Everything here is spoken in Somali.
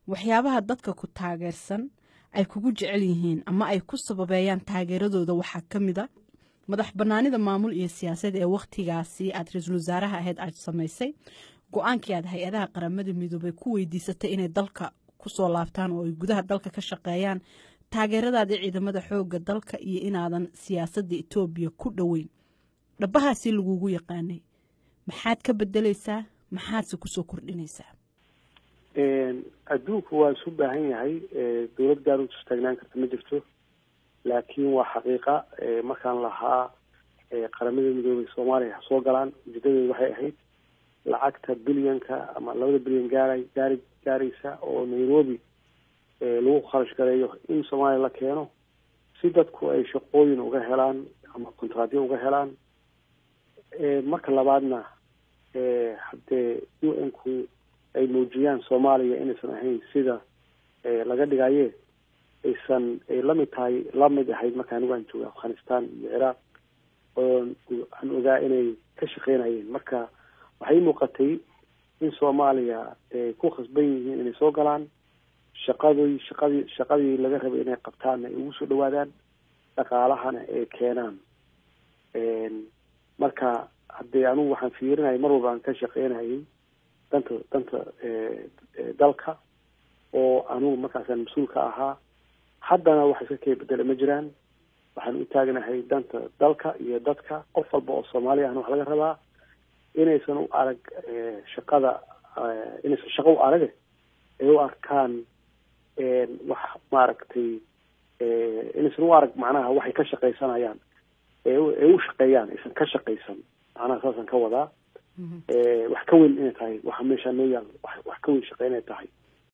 waxyaabaha dadka ku taageersan ay kugu jecel yihiin ama ay ku sababeeyaan taageeradooda waxaa ka mid a madax bannaanida maamul iyo siyaasaed ee wakhtigaasi aad ra-iisul wasaaraha ahayd aad samaysay go-aankii aad hay-adaha qaramada midoobay ku weydiisatay inay dalka kusoo laabtaan oo ay gudaha dalka ka shaqeeyaan taageeradaadii ciidamada xoogga dalka iyo inaadan siyaasadda etoobiya ku dhoweyn dhabahaasi lagugu yaqaanay maxaad ka bedelaysaa maxaadse kusoo kordhinaysaa adduunku waa isu baahan yahay dowlad gaar u istaagnaan karta ma jirto laakiin waa xaqiiqa markaan lahaa qaramada midoobay soomaaliya ha soo galaan ujeedadeedu waxay ahayd lacagta bilyanka ama labada bilyan gaara gaari gaaraysa oo nairobi lagu kharash gareeyo in soomaaliya la keeno si dadku ay shaqooyin uga helaan ama kontraadyo uga helaan marka labaadna haddee u n ku ay muujiyaan soomaaliya inaysan ahayn sida laga dhigaye aysan ay lamid tahay lamid ahayd marka anigu aan jooga afghanistan iyo ciraaq oon aan ogaa inay ka shaqeynayeen marka waxay muuqatay in soomaaliya ay ku khasban yihiin inay soo galaan shaqadii shaqadii shaqadii laga rabay inay qabtaanna ay ugu soo dhawaadaan dhaqaalahana ay keenaan marka haddee anugu waxaan fiirinayay mar walba aan ka shaqeynayay danta danta dalka oo anugu markaasaan mas-uulka ahaa haddana wax iska kee bedela ma jiraan waxaan u taagnahay danta dalka iyo dadka qof walba oo soomaaliya ahna wax laga rabaa inaysan u arag shaqada inaysan shaqo u arage ay u arkaan wax maaragtay inaysan u arag macnaha waxay ka shaqaysanayaan ay u shaqeeyaan aysan ka shaqaysan macnaha saasaan ka wadaa wax ka weyn inay tahay waxa meeshaa noo yaal wax ka weyn shaqe inay tahay